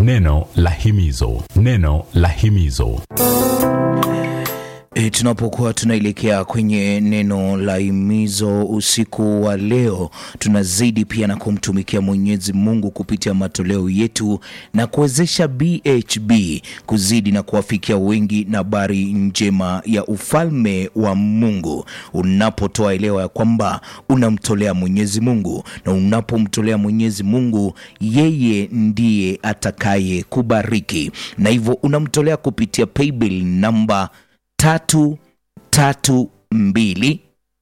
Neno la himizo, neno la himizo. E, tunapokuwa tunaelekea kwenye neno la himizo usiku wa leo, tunazidi pia na kumtumikia Mwenyezi Mungu kupitia matoleo yetu na kuwezesha BHB kuzidi na kuwafikia wengi na habari njema ya ufalme wa Mungu. Unapotoa elewa ya kwamba unamtolea Mwenyezi Mungu, na unapomtolea Mwenyezi Mungu, yeye ndiye atakaye kubariki, na hivyo unamtolea kupitia paybill namba tatu tatu mbili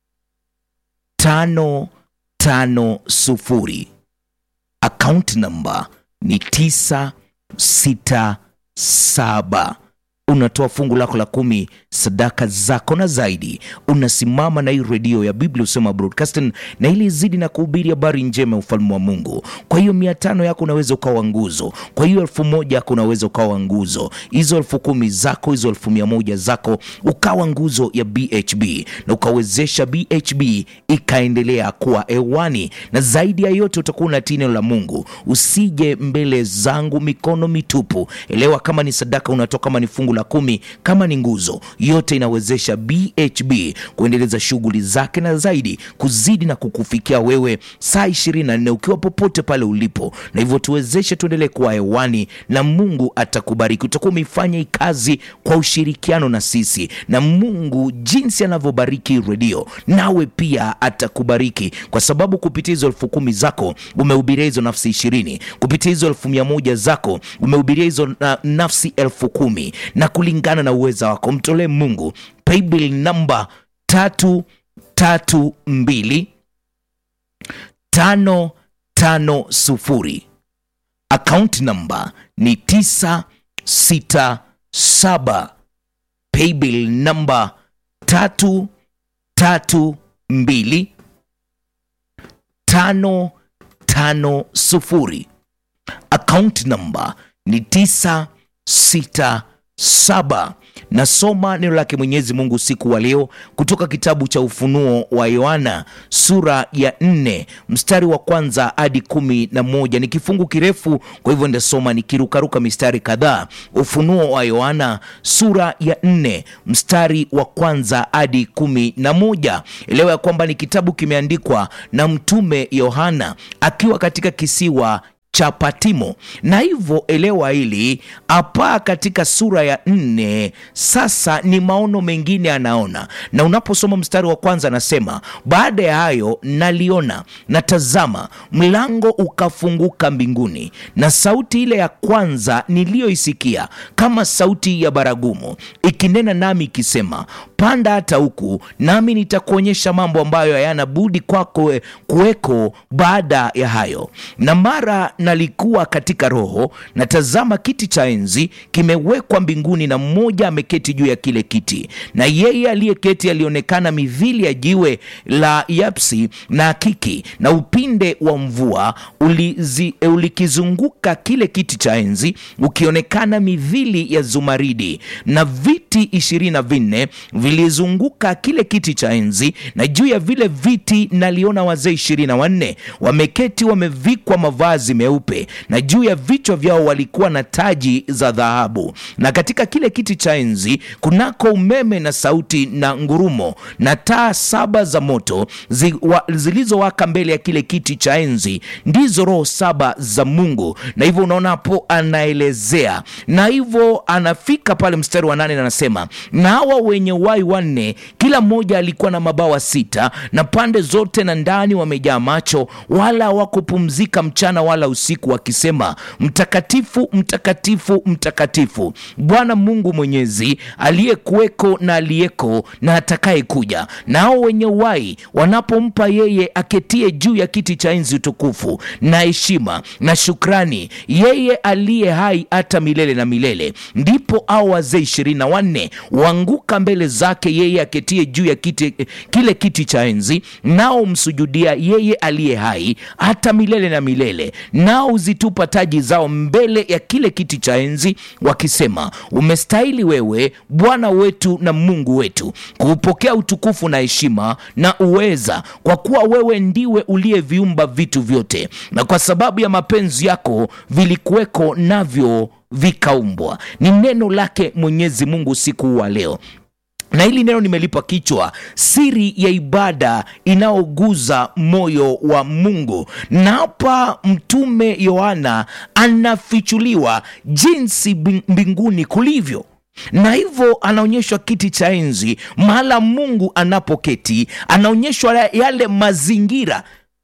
tano tano sufuri. Account namba ni tisa sita saba. Unatoa fungu lako la kumi, sadaka zako na zaidi. Unasimama na hii redio ya Biblia Usema Broadcasting, na ili izidi na kuhubiri habari njema ya ufalme wa Mungu. Kwa hiyo mia tano yako unaweza ukawa nguzo, kwa hiyo elfu moja yako unaweza ukawa nguzo, hizo elfu kumi zako, hizo elfu mia moja zako ukawa nguzo ya BHB na ukawezesha BHB ikaendelea kuwa hewani, na zaidi ya yote utakuwa na neno la Mungu. Usije mbele zangu mikono mitupu. Elewa, kama ni sadaka unatoa, kama ni fungu la kumi, kama ni nguzo, yote inawezesha BHB kuendeleza shughuli zake na zaidi kuzidi na kukufikia wewe saa 24 ukiwa popote pale ulipo, na hivyo tuwezeshe tuendelee kuwa hewani na Mungu atakubariki. Utakuwa umeifanya hii kazi kwa ushirikiano na sisi, na Mungu jinsi anavyobariki redio, nawe pia atakubariki kwa sababu kupitia hizo elfu kumi zako umehubiria hizo nafsi ishirini, kupitia hizo elfu mia moja zako umehubiria hizo na, nafsi elfu kumi na kulingana na uweza wako mtolee Mungu paybill namba tatu tatu mbili tano tano sufuri. Account namba ni tisa sita saba. Paybill namba tatu tatu mbili tano tano sufuri. Account namba ni tisa sita saba. Nasoma neno lake Mwenyezi Mungu usiku wa leo kutoka kitabu cha Ufunuo wa Yohana sura ya nne mstari wa kwanza hadi kumi na moja. Ni kifungu kirefu, kwa hivyo ndasoma nikirukaruka mistari kadhaa. Ufunuo wa Yohana sura ya nne mstari wa kwanza hadi kumi na moja. Elewa ya kwamba ni kitabu kimeandikwa na mtume Yohana akiwa katika kisiwa cha Patimo na hivyo elewa hili hapa katika sura ya nne. Sasa ni maono mengine anaona, na unaposoma mstari wa kwanza anasema, baada ya hayo naliona na tazama, mlango ukafunguka mbinguni, na sauti ile ya kwanza niliyoisikia kama sauti ya baragumu ikinena nami ikisema, panda hata huku, nami nitakuonyesha mambo ambayo hayana budi kwako kuweko baada ya hayo. Na mara nalikuwa katika roho, na tazama, kiti cha enzi kimewekwa mbinguni, na mmoja ameketi juu ya kile kiti, na yeye aliyeketi alionekana mithili ya jiwe la yapsi na akiki, na upinde wa mvua ulizi, ulikizunguka kile kiti cha enzi, ukionekana mithili ya zumaridi, na viti ishirini na vinne vilizunguka kile kiti cha enzi, na juu ya vile viti naliona wazee ishirini na wanne wameketi, wamevikwa mavazi meupe, na juu ya vichwa vyao walikuwa na taji za dhahabu. Na katika kile kiti cha enzi kunako umeme na sauti na ngurumo, na taa saba za moto zi, wa, zilizowaka mbele ya kile kiti cha enzi, ndizo roho saba za Mungu. Na hivyo unaona hapo anaelezea, na hivyo anafika pale mstari wa nane na anasema, na hawa wenye uhai wanne, kila mmoja alikuwa na mabawa sita, na pande zote na ndani wamejaa macho, wala hawakupumzika mchana wala usiku, wakisema, mtakatifu, mtakatifu, mtakatifu, Bwana Mungu Mwenyezi, aliyekuweko na aliyeko na atakaye kuja. Na hao wenye uhai wanapompa yeye aketie juu ya kiti cha enzi utukufu na heshima na shukrani, yeye aliye hai hata milele na milele, ndipo hao wazee ishirini na wanne waanguka mbele za zake yeye aketie juu ya kiti, kile kiti cha enzi, nao msujudia yeye aliye hai hata milele na milele, nao huzitupa taji zao mbele ya kile kiti cha enzi, wakisema, umestahili wewe Bwana wetu na Mungu wetu kuupokea utukufu na heshima na uweza, kwa kuwa wewe ndiwe uliyeviumba vitu vyote, na kwa sababu ya mapenzi yako vilikuweko navyo vikaumbwa. Ni neno lake Mwenyezi Mungu usiku wa leo na hili neno nimelipa kichwa siri ya ibada inayoguza moyo wa Mungu. Na hapa Mtume Yohana anafichuliwa jinsi mbinguni kulivyo na hivyo anaonyeshwa kiti cha enzi, mahala Mungu anapoketi, anaonyeshwa yale mazingira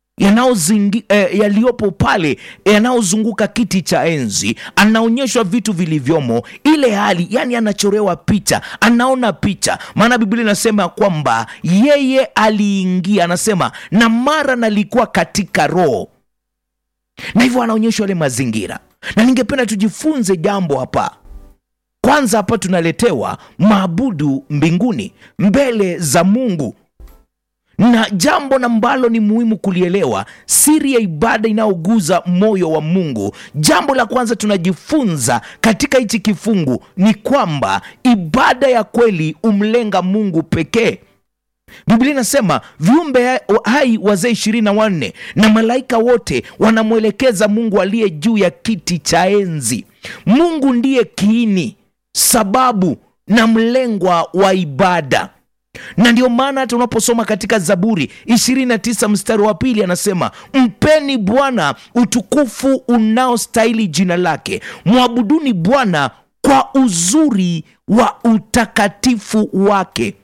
eh, yaliyopo pale yanayozunguka kiti cha enzi, anaonyeshwa vitu vilivyomo, ile hali, yani anachorewa picha, anaona picha. Maana Biblia inasema kwamba yeye aliingia, anasema na mara nalikuwa katika roho, na hivyo anaonyeshwa yale mazingira, na ningependa tujifunze jambo hapa. Kwanza hapa tunaletewa maabudu mbinguni mbele za Mungu na jambo ambalo ni muhimu kulielewa, siri ya ibada inayoguza moyo wa Mungu. Jambo la kwanza tunajifunza katika hichi kifungu ni kwamba ibada ya kweli umlenga Mungu pekee. Biblia inasema viumbe hai wazee ishirini na wanne na malaika wote wanamwelekeza Mungu aliye juu ya kiti cha enzi. Mungu ndiye kiini, sababu na mlengwa wa ibada na ndio maana hata unaposoma katika Zaburi 29 mstari wa pili anasema, mpeni Bwana utukufu unaostahili jina lake, mwabuduni Bwana kwa uzuri wa utakatifu wake.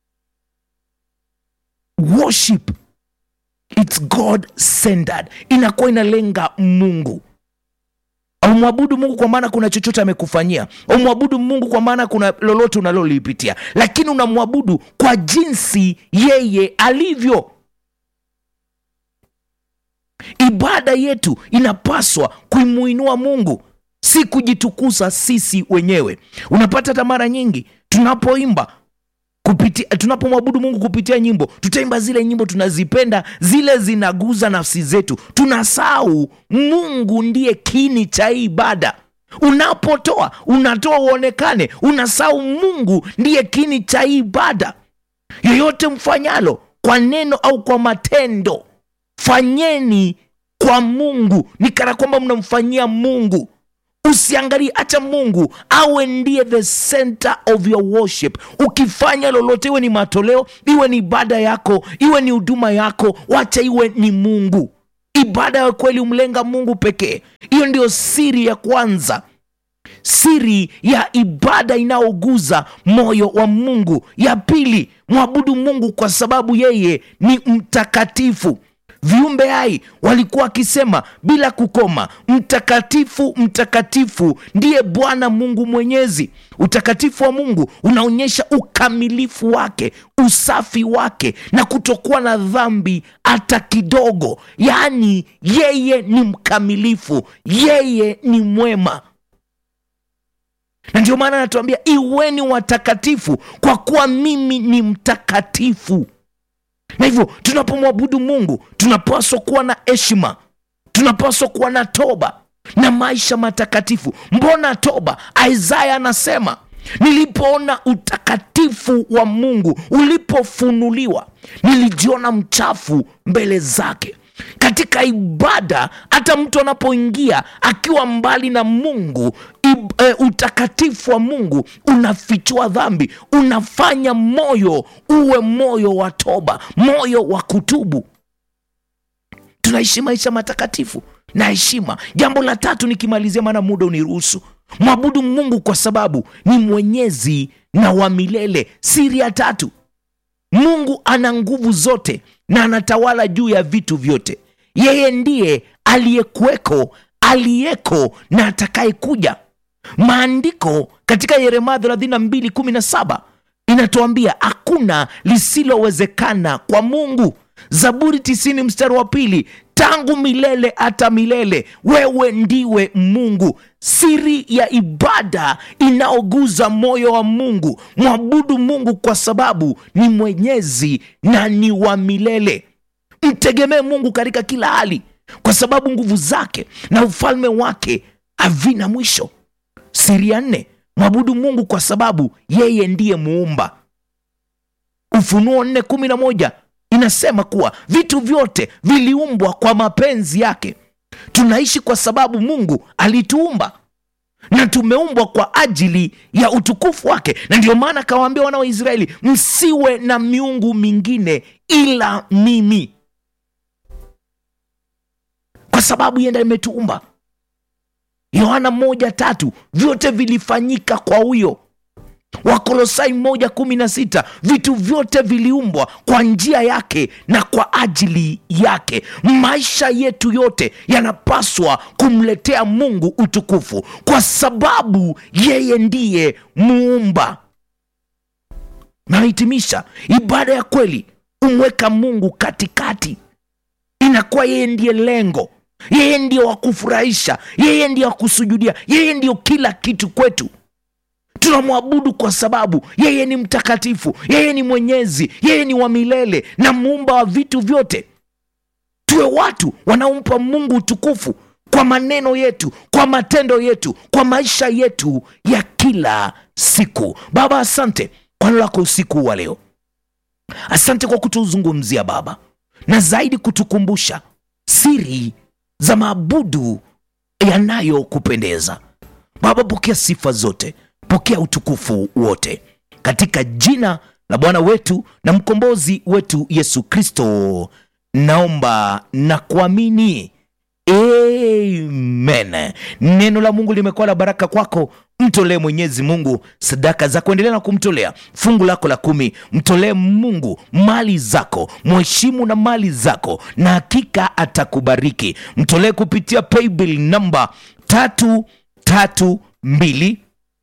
Worship it's God centered, inakuwa inalenga Mungu. Umwabudu Mungu kwa maana kuna chochote amekufanyia. Umwabudu Mungu kwa maana kuna lolote unalolipitia, lakini unamwabudu kwa jinsi yeye alivyo. Ibada yetu inapaswa kuimuinua Mungu, si kujitukuza sisi wenyewe. Unapata hata mara nyingi tunapoimba kupitia tunapomwabudu Mungu kupitia nyimbo, tutaimba zile nyimbo tunazipenda, zile zinaguza nafsi zetu, tunasahau Mungu ndiye kiini cha ibada. Unapotoa unatoa uonekane, unasahau Mungu ndiye kiini cha ibada. Yoyote mfanyalo kwa neno au kwa matendo, fanyeni kwa Mungu, ni kana kwamba mnamfanyia Mungu. Usiangalie, acha Mungu awe ndiye the center of your worship. Ukifanya lolote, iwe ni matoleo, iwe ni ibada yako, iwe ni huduma yako, wacha iwe ni Mungu. Ibada ya kweli umlenga Mungu pekee. Hiyo ndio siri ya kwanza, siri ya ibada inayoguza moyo wa Mungu. Ya pili, mwabudu Mungu kwa sababu yeye ni mtakatifu. Viumbe hai walikuwa wakisema bila kukoma, mtakatifu, mtakatifu ndiye Bwana Mungu Mwenyezi. Utakatifu wa Mungu unaonyesha ukamilifu wake, usafi wake na kutokuwa na dhambi hata kidogo. Yaani yeye ni mkamilifu, yeye ni mwema na ndio maana anatuambia iweni watakatifu kwa kuwa mimi ni mtakatifu na hivyo tunapomwabudu Mungu tunapaswa kuwa na heshima, tunapaswa kuwa na toba na maisha matakatifu. Mbona toba? Isaya anasema nilipoona utakatifu wa Mungu ulipofunuliwa, nilijiona mchafu mbele zake. Katika ibada, hata mtu anapoingia akiwa mbali na Mungu ib, e, utakatifu wa Mungu unafichua dhambi, unafanya moyo uwe moyo wa toba, moyo wa kutubu. Tunaishi maisha matakatifu na heshima. Jambo la tatu nikimalizia, maana muda uniruhusu, mwabudu Mungu kwa sababu ni mwenyezi na wa milele. Siri ya tatu, Mungu ana nguvu zote na anatawala juu ya vitu vyote. Yeye ndiye aliyekuweko, aliyeko na atakayekuja. Maandiko katika Yeremia 32:17 inatuambia hakuna lisilowezekana kwa Mungu. zaburi tisini mstari wa pili tangu milele hata milele wewe ndiwe mungu siri ya ibada inaoguza moyo wa mungu mwabudu mungu kwa sababu ni mwenyezi na ni wa milele mtegemee mungu katika kila hali kwa sababu nguvu zake na ufalme wake havina mwisho siri ya nne mwabudu mungu kwa sababu yeye ndiye muumba ufunuo nne kumi na moja inasema kuwa vitu vyote viliumbwa kwa mapenzi yake tunaishi kwa sababu mungu alituumba na tumeumbwa kwa ajili ya utukufu wake na ndio maana akawaambia wana wa israeli msiwe na miungu mingine ila mimi kwa sababu yenda imetuumba yohana moja tatu vyote vilifanyika kwa huyo wakolosai moja kumi na sita vitu vyote viliumbwa kwa njia yake na kwa ajili yake maisha yetu yote yanapaswa kumletea mungu utukufu kwa sababu yeye ndiye muumba nahitimisha ibada ya kweli umweka mungu katikati inakuwa yeye ndiye lengo yeye ndiyo wa kufurahisha yeye ndiyo wa kusujudia yeye ndiyo kila kitu kwetu tunamwabudu kwa sababu yeye ni mtakatifu yeye ni mwenyezi yeye ni wa milele na muumba wa vitu vyote tuwe watu wanaompa mungu utukufu kwa maneno yetu kwa matendo yetu kwa maisha yetu ya kila siku baba asante kwa neno lako usiku wa leo asante kwa kutuzungumzia baba na zaidi kutukumbusha siri za maabudu yanayokupendeza baba pokea sifa zote pokea utukufu wote katika jina la bwana wetu na mkombozi wetu yesu kristo naomba na kuamini amen neno la mungu limekuwa la baraka kwako mtolee mwenyezi mungu sadaka za kuendelea na kumtolea fungu lako la kumi mtolee mungu mali zako mheshimu na mali zako na hakika atakubariki mtolee kupitia paybill namba tatu tatu mbili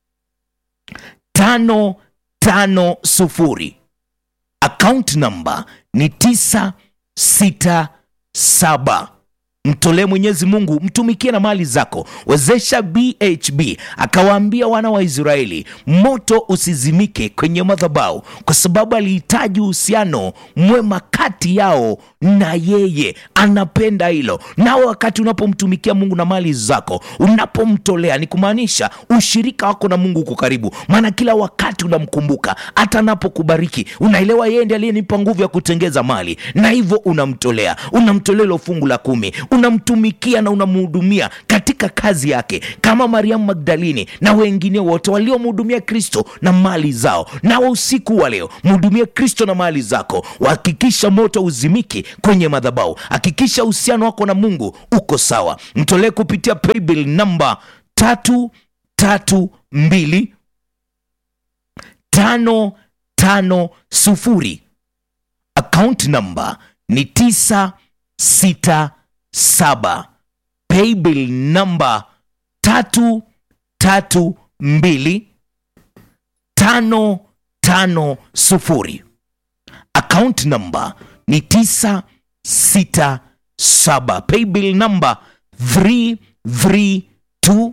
tano tano sufuri account namba ni tisa sita saba mtolee mwenyezi mungu mtumikie na mali zako wezesha bhb akawaambia wana wa israeli moto usizimike kwenye madhabau kwa sababu alihitaji uhusiano mwema kati yao na yeye anapenda hilo nawe wakati unapomtumikia mungu na mali zako unapomtolea ni kumaanisha ushirika wako na mungu uko karibu maana kila wakati unamkumbuka hata anapokubariki unaelewa yeye ndi aliyenipa nguvu ya kutengeza mali na hivyo unamtolea unamtolea ilo fungu la kumi unamtumikia na unamhudumia katika kazi yake kama mariamu magdalini na wengine wote waliomhudumia kristo na mali zao nawe usiku wa leo mhudumie kristo na mali zako hakikisha moto uzimiki kwenye madhabau hakikisha uhusiano wako na mungu uko sawa mtolee kupitia paybill namba tatu tatu mbili tano tano sufuri account namba ni tisa sita saba paybill namba tatu tatu mbili tano tano sufuri account namba ni tisa sita saba paybill namba 332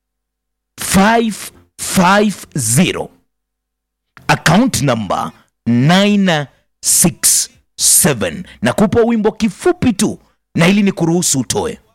550 account namba 967 na kupa wimbo kifupi tu na ili ni kuruhusu utoe